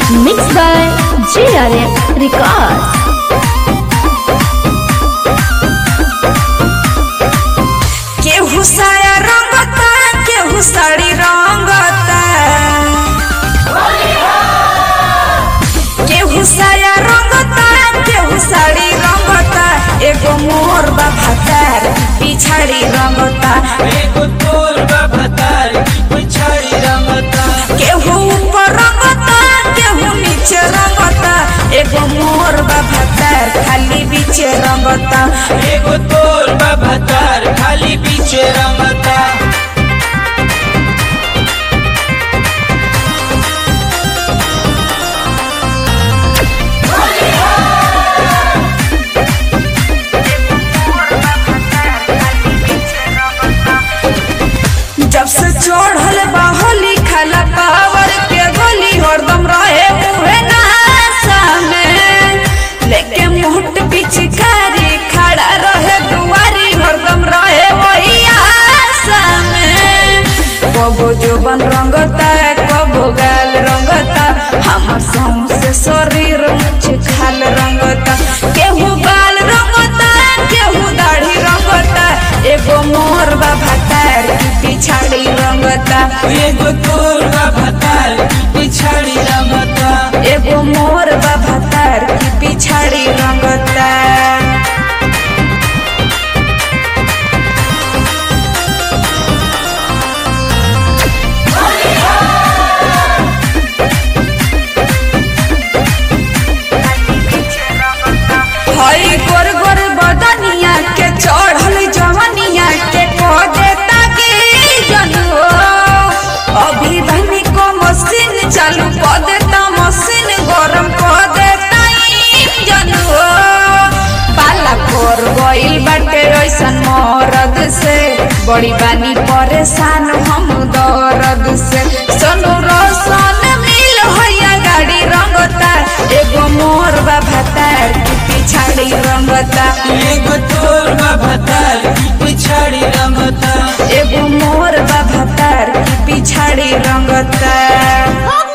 Mixed by JRF Records. केहू साया रंगता केहू साड़ी रंगता केहू साया रंगता केहू साड़ी रंगता एगो मोर बा भतार पिछाड़ी रंगता एगो तोर बा भतार की पिछाड़ी रंगता केहू ऊपर रंगता केहू नीचे रंगता एगो मोर बा भतार खाली बीचे रंगता एगो तोर बा भतार खाली पीछे रंगता जब से चढ़ल बा होली खाला पावर के गोली हरदम रहे मुहे नहासा में लेके मुहट पिचकारी खड़ा रहे दुआरी हरदम रहे वही आशा में कबो जोबन रंगता कबो गाल रंगता हमर सौंसे शरीर मुछ खाल रंगता केहू बाल रंगता केहू दाढ़ी रंगता एगो मोर बा भतार की पिछाड़ी रंगता एगो तोर बा भतार की पिछाड़ी रंगता एगो मोर बा भतार की पिछाड़ी रंगता हई गोर गोर बदनिया के चढ़ल जवनिया के को देता के जनो अभी धनी को मशीन चालू कर देता मशीन गरम कर देता जनो पाला कर गइल बाटे ऐसन मरद से बड़ी बानी परेशान हम दर्द से सोनू रोशन मिल होया गाड़ी रंगता एगो मोर बा भतार की पिछाड़ी रंगता एगो तोर बा भतार की पिछाड़ी रंगता एगो मोर बा भतार की पिछाड़ी रंगता